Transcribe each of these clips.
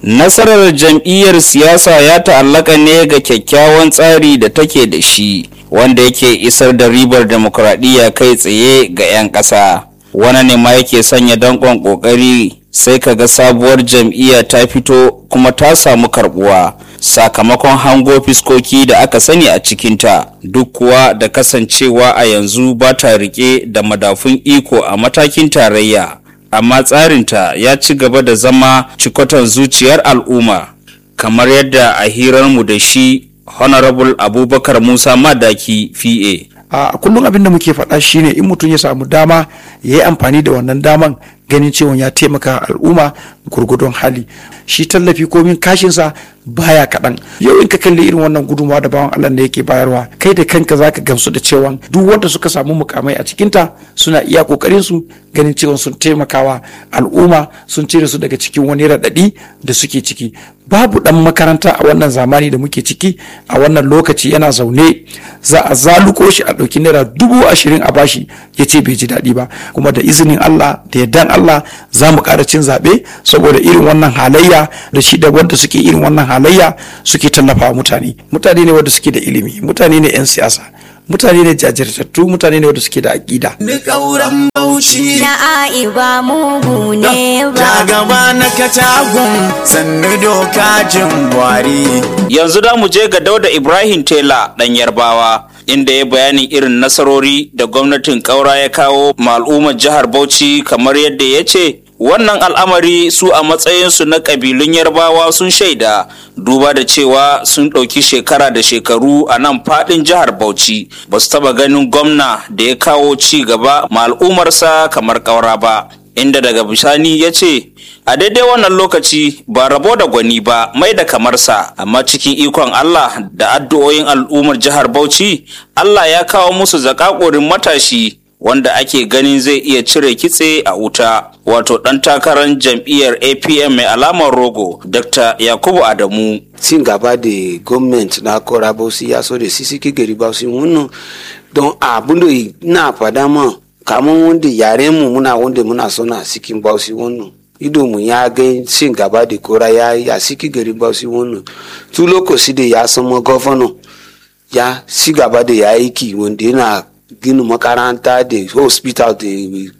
nasarar jam'iyyar siyasa ya ta'allaka ne ga kyakkyawan tsari da take da shi wanda yake isar da ribar demokuraɗiyya kai tsaye ga 'yan ƙasa wani ne ma yake sanya danƙon ƙoƙari sai ka ga sabuwar jam'iyya ta fito kuma ta samu karbuwa sakamakon hango fiskoki da aka sani a cikinta duk kuwa da kasancewa a yanzu ba ta rike da madafun iko a matakin tarayya amma tsarinta ya ci gaba da zama cikoton zuciyar al'umma kamar yadda a hirarmu da shi honorable abubakar musa madaki fa a kullum abin da muke faɗa shine in mutum ya samu dama ya yi amfani da wannan daman ganin cewa ya taimaka al'umma gurgudun hali shi tallafi komin kashinsa baya kaɗan yau in ka kalli irin wannan gudunmawa da bawan Allah da yake bayarwa kai da kanka zaka gamsu da cewa duk wanda suka samu mukamai a cikinta suna iya kokarin su ganin cewa sun taimakawa al'umma sun cire su daga cikin wani raɗaɗi da suke ciki babu ɗan makaranta a wannan zamani da muke ciki a wannan lokaci yana zaune za a zaluko shi a ɗauki naira dubu ashirin a bashi ya ce bai ji daɗi ba kuma da izinin Allah da yardan Allah za mu ƙara cin zaɓe saboda irin wannan halayya da shi da wanda suke irin wannan halayya suke tallafa mutane mutane ne wanda suke da ilimi mutane ne 'yan siyasa mutane ne jajirtattu mutane ne wanda suke da aƙida. Ni ƙauren bauchi na aiba mugu ne ta ba gaba na katagun sannu doka jin buhari yanzu da mu je ga dauda ibrahim tela ɗan yarbawa inda ya bayani irin nasarori da gwamnatin ƙaura ya kawo ma al'ummar jihar bauchi kamar yadda ya ce wannan al'amari su a matsayinsu na ƙabilun yarbawa sun shaida duba da cewa sun ɗauki shekara da shekaru a nan faɗin jihar bauchi ba su taɓa ganin gwamna da ya kawo ci gaba ma al'ummarsa kamar ƙaura ba inda daga bisani ya ce a daidai wannan lokaci ba rabo da gwani ba mai da kamarsa amma cikin ikon Allah da addu'o'in al'ummar jihar Bauchi Allah ya kawo musu zakakorin matashi wanda ake ganin zai iya cire kitse a wuta wato ɗan takarar jam'iyyar APM mai alamar rogo Dr. Yakubu Adamu cin gaba da gwamnati na kora bausi ya so da sisi gari bausi wannan don abin da na fada ma kamar wanda yaren mu muna wanda muna sona cikin bausi wannan ido mu ya ga cin gaba da kora ya yi a cikin gari bausi wannan tu lokaci da ya sama gwamna ya ci gaba da ya aiki wanda yana gina makaranta da hospital da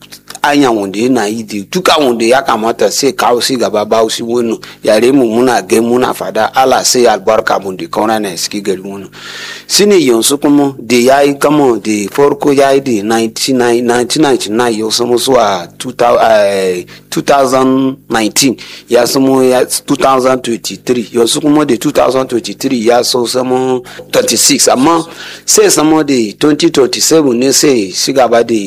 anya wanda yana yi da duka wanda ya kamata sai kawo si gaba ba shi wani yare mu muna gai muna fada ala sai albarka mun da kauna na suke gari wani shine yanzu kuma da ya yi kama da farko ya yi da 1999 ya samu zuwa 2019 ya samu 2023 yanzu kuma da 2023 ya so samu 26 amma sai samu da 2027 ne sai shi gaba da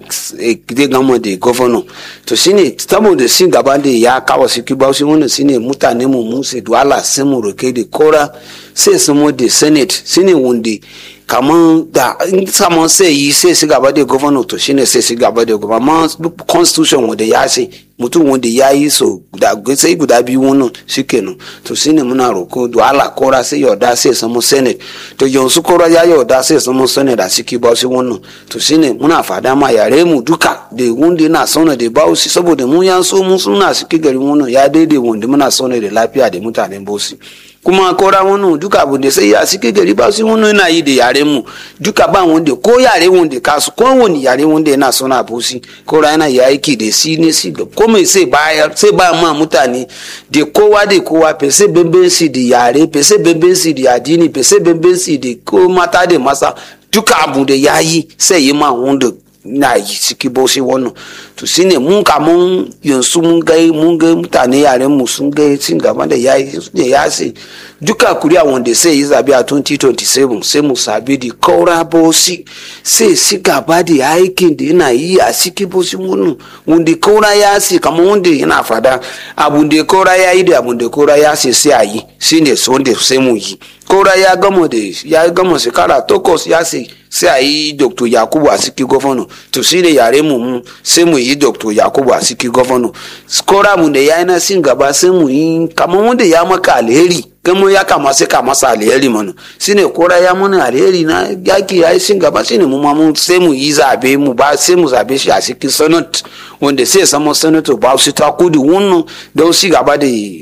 zai gama da governor to shine saboda shi gaba da ya kawo su kiba shi wannan shine mutane mu mun sai duwala sai mu roke da kora sai samo da senate shine wanda kaman da in saman sai yi sai su gaba da governor to shine sai su gaba da governor amma constitution wanda ya ce mutum wanda ya yi so da sai guda biyu wannan shikenan to shine muna roko duwala kora sai yarda sai samu senate to yanzu kora ya yarda sai samu senate a ciki ba shi wannan to shine muna fada ma yare mu duka da wanda yana sauna da bausi saboda mu ya so mun suna ciki garin wannan ya daidai wanda muna sauna da lafiya da mutanen bausi kuma kora wani duka abu da sai ya suke gari ba su wani yana yi da yaren mu duka ba wanda ko yare wanda kasu ko wani yare wanda yana sona busi kora yana yi aiki da si ne si da ko mai sai bayar sai ba ma mutane da kowa da kowa fese bambanci da yare fese bambanci da addini fese bambanci da ko mata da masa duka abu da ya yi sai yi ma wanda na yi ciki bauchi wannan to shine mun kamun yanzu mun gai mun gai mutane yaren mu sun gai cin gaba da yayi da ya ce duka kuriya wanda sai yi zabe a 2027 sai mu sabi da kaura bauchi sai si gaba da aikin da yana yi a ciki bauchi wannan wanda kaura ya ce kamar wanda yana fada abun da kaura ya yi da abun da kaura ya ce sai a yi shine wanda sai mu yi kaura ya gama da ya gama shekara takwas ya ce sai a yi dr yakubu a ciki gwamna to shi ne yare mu mu sai mu yi dr yakubu a ciki gwamna skora mu da ya yi na sin gaba sai mu yi kamar wanda ya maka alheri kama ya kama sai ka masa alheri mana shi ne kora ya mana alheri na yaki ya yi sin gaba shi ne mu ma mu sai mu yi zabe mu ba sai mu zabe shi a cikin senate wanda sai sama senator ba su ta kudu wannan don shi gaba da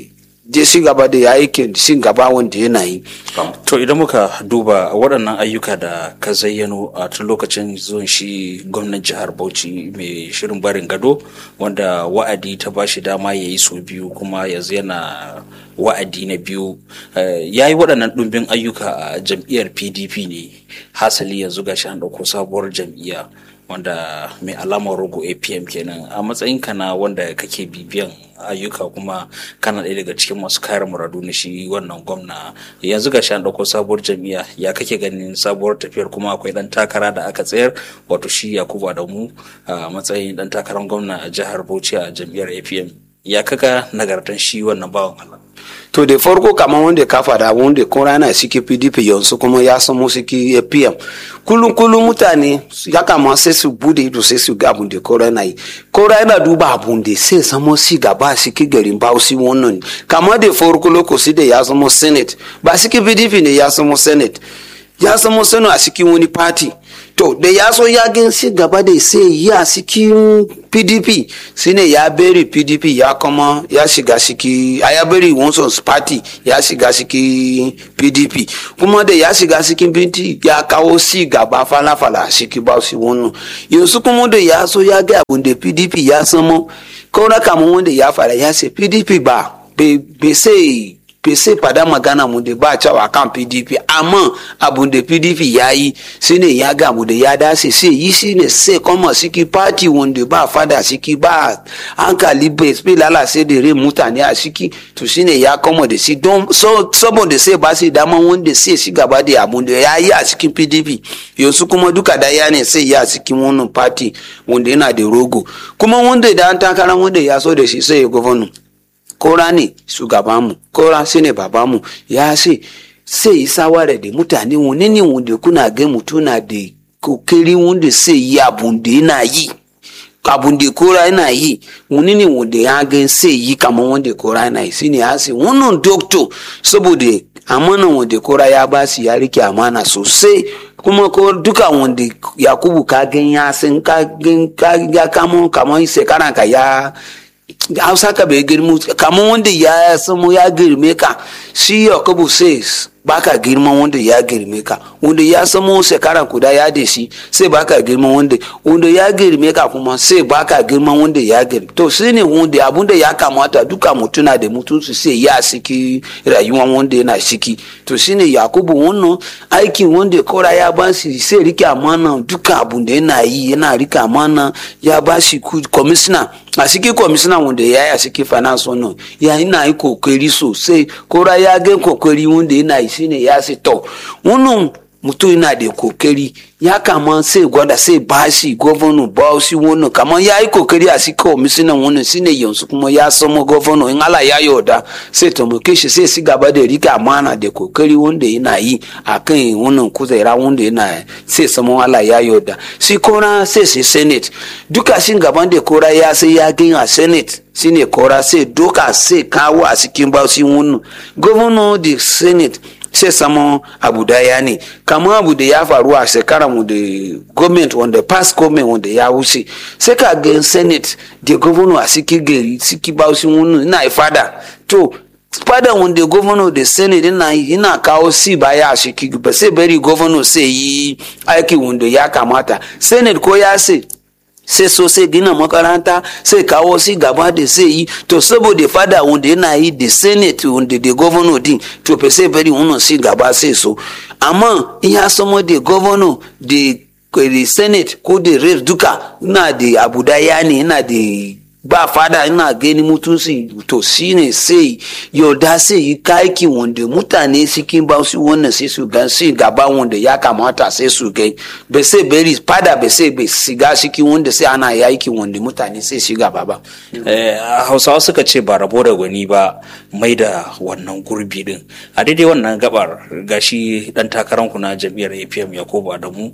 je shi gaba da aikin shi gaba wanda yana yi To idan muka duba waɗannan ayyuka da ka zayyano a tun lokacin zuwan shi gwamnan jihar Bauchi mai shirin barin gado wanda wa'adi ta ba shi dama ya yi sau biyu kuma yanzu yana wa'adi na biyu ya yi waɗannan ɗumbin ayyuka a jam'iyyar PDP ne hasali yanzu ga an ɗauko sabuwar jam'iyya wanda mai alamar rogo apm kenan a matsayinka na wanda kake bibiyan ayyuka kuma kana ɗaya daga cikin masu kare muradu na shi wannan gwamna yanzu ga an ɗauko sabuwar jam'iyya ya kake ganin sabuwar tafiyar kuma akwai ɗan takara da aka tsayar wato shi yakubu adamu a matsayin ɗan takarar gwamna a jihar bauchi a jam'iyyar apm ya kaga nagartan shi wannan bawan allah to da farko kamar wanda ka faɗa wanda ko rana suke pdp yanzu kuma ya samu suke apm kullum kullum mutane ya kama sai su bude ido sai su ga abun da ko rana yi ko rana duba abun da sai samo si gaba suke garin bausi wannan kamar da farko lokaci da ya samu senate ba suke pdp ne ya samu senate ya samu senate a cikin wani party to da ya so ya gan si gaba da sai yi a cikin pdp shine ya beri pdp ya kuma ya shiga ciki a ya beri wansons party ya shiga cikin pdp kuma da ya shiga cikin pdp ya kawo si gaba fala-fala a ciki ba su wannan yanzu kuma da ya so ya ga abin da pdp ya samo kaura kamar wanda ya fara ya ce pdp ba bai sai bai sai fada magana mu da ba cewa kan pdp amma abu da pdp ya yi shine ya ga abu da ya dace sai yi shine sai kuma siki party wanda ba fada siki ba hankali bai bai lalace da rai mutane a siki to shine ya koma da shi don saboda sai ba sai dama wanda sai shi gaba da abu da ya yi a cikin pdp yanzu kuma duka da ya ne sai ya cikin wannan party wanda yana da rogo kuma wanda da an takara wanda ya so da shi sai ya gwamnati kora ne shugabanmu kora shi ne babanmu ya ce sai yi sawara da mutane wani ne wanda kuna ga mutuna da kokari wanda sai yi abun da yana yi abun da kora yana yi wani ne wanda ya ga sai yi kamar wanda kora yana yi shine ya ce wannan doctor saboda amana wanda kora ya ba su ya rike amana sosai kuma ko duka wanda yakubu ka gan ya san ka gan ka ya kamo kamar shekara ka ya hausa ka bai girma kamar wanda ya samu ya girme ka shi yakubu says baka girman wanda ya girme ka wanda ya samu shekara kuda ya da shi sai baka girman wanda wanda ya girme ka kuma sai baka girman wanda ya girme to shi ne wanda abun da ya kamata duka mutuna da mutunci sai ya siki rayuwa wanda yana shiki to shi ne yakubu wannan aikin wanda kora ya ba shi sai rike amana duka abun da yana yi yana rike amana ya ba shi commissioner a cikin kwamishina wanda ya yi a cikin finance wannan ya yi na yi kokari sosai kora ya ga kokari wanda yana yi shine ya ce to wannan mutum yana da kokari ya kama sai gwada sai bashi gwamna bauchi wannan kamar ya yi kokari a cikin kwamishina wannan shine yanzu kuma ya samu gwamna in ala ya yarda sai taimake shi sai si gaba da rika amana da kokari wanda yana yi a kan wannan kuzera wanda yana sai samu ala ya yarda shi kora sai sai senate duka shi gaban da kora ya sai ya gani a senate shine kora sai doka sai kawo a cikin bauchi wannan gwamna da senate sai samu abu daya ne kamar abu da ya faru a shekarar mu da government wanda past government wanda ya wuce sai ka ga senate da governor a siki gari siki bauchi wani ina fada to fada wanda governor da senate ina ina kawo si baya a siki ba sai bari governor sai yi aiki wanda ya kamata senate ko ya sai sai so sai gina makaranta sai kawo si gaba da sai yi to saboda fada wanda yana yi da senate wanda da governor din to fa sai bari wannan si gaba sai so amma in ya samo da governor da da senate ko da rep duka ina da abu daya ne ina da ba fada ina gani mutunci to shine sai yarda sai yi kaki wanda mutane cikin ba su wannan sai su gan sai gaba wanda ya kamata sai su gai bai sai bari fada bai sai bai shiga cikin wanda sai ana yaki wanda mutane sai shiga ba ba hausawa suka ce ba rabo da gwani ba mai da wannan gurbi din a daidai wannan gabar gashi dan takaranku na jam'iyyar apm yakubu adamu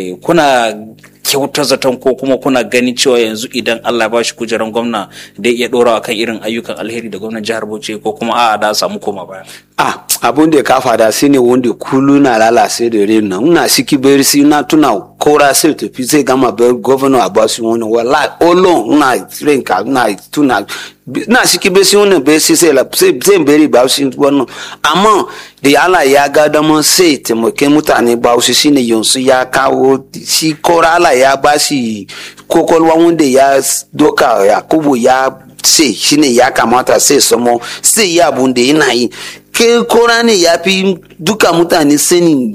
kuna kyauta zaton ko kuma kuna ganin cewa yanzu idan Allah ba shi kujeran gwamna da iya dorawa kan irin ayyukan alheri da gwamnan jihar Bauchi ko kuma a'a da samu koma baya. ah abun da ka fada shine wanda kulu na lalace da rena ina siki beri si na tuna kora sai tafi zai gama bar governor abasu wani wala olon ina renka ina tuna na siki beri si wani beri si sai zai beri ba shi wannan amma da Allah ya ga dama sai taimake mutane ba su shine yanzu ya kawo shi kora Allah ya ba shi kokolwa wanda ya doka yakubu ya sai shine ya kamata sai samo sai ya abun da yana yi ke kora ne ya fi duka mutane sanin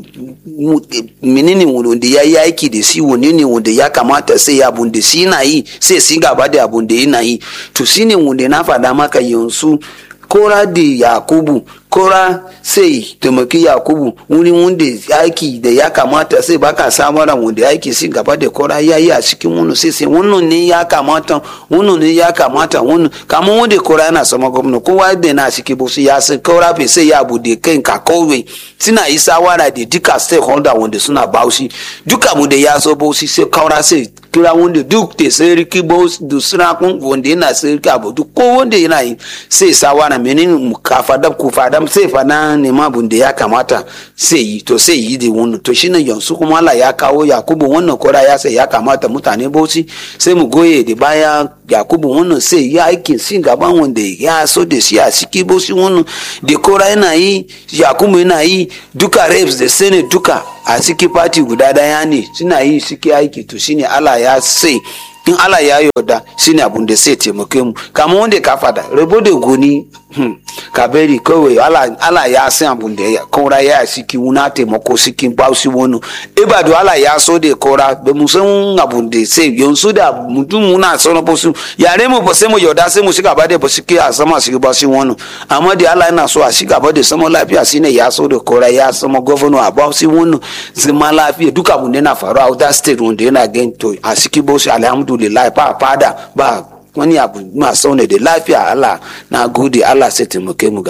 menene wanda ya yi aiki da shi wani ne wanda ya kamata sai ya abun da shi yana yi sai si gaba da abun da yana yi to shine wanda na faɗa maka yanzu kora da yakubu kora sai taimaki yakubu wuri wanda aiki da ya kamata sai baka samara wanda aiki si gaba da kora ya yi a cikin wani sai sai wannan ne ya kamata wannan ne ya kamata wannan kamar wanda kora yana sama gwamna kowa da na ciki bosu ya sai kora bai sai ya bude kai ka kowai suna yi sawara da duka stakeholder wanda suna baushi duka mu da ya zo baushi sai kora sai kira wanda duk da sarki bauchi da sirakun wanda yana sarki abu duk ko wanda yana yi sai sawara menene mu kafada ku fada sai fada ne ma bun da ya kamata sai yi to sai yi da wannan to shine yanzu kuma Allah ya kawo Yakubu wannan kora ya sai ya kamata mutane bauchi sai mu goye da baya Yakubu wannan sai ya aikin sin gaban wanda ya so da shi a ciki bauchi wannan da kora yana yi Yakubu yana yi duka reps da senate duka a ciki party guda daya ne suna yi suke aiki to shine Allah ya sai in Allah ya yarda shine abun da sai taimake mu kamar wanda ka fada rabo da goni hmm, ka bari kawai Allah, Allah ya san abun da ya kora ya siki wuna taimako siki ba su wani ibadu Allah ya so da kora da mu san abun da sai yanzu da mutum muna sauna ba su yare mu ba sai mu yarda sai mu shiga ba da ba su ke a sama su ba su wani amma da Allah yana so a shiga ba da sama lafiya shine ya so da kora ya sama governor a ba su wani zama lafiya duka abun da yana faruwa a that state wanda yana gan to a siki ba su alhamdulillah ba fada ba wani abu masu ne da lafiya Allah na gode Allah sai taimake mu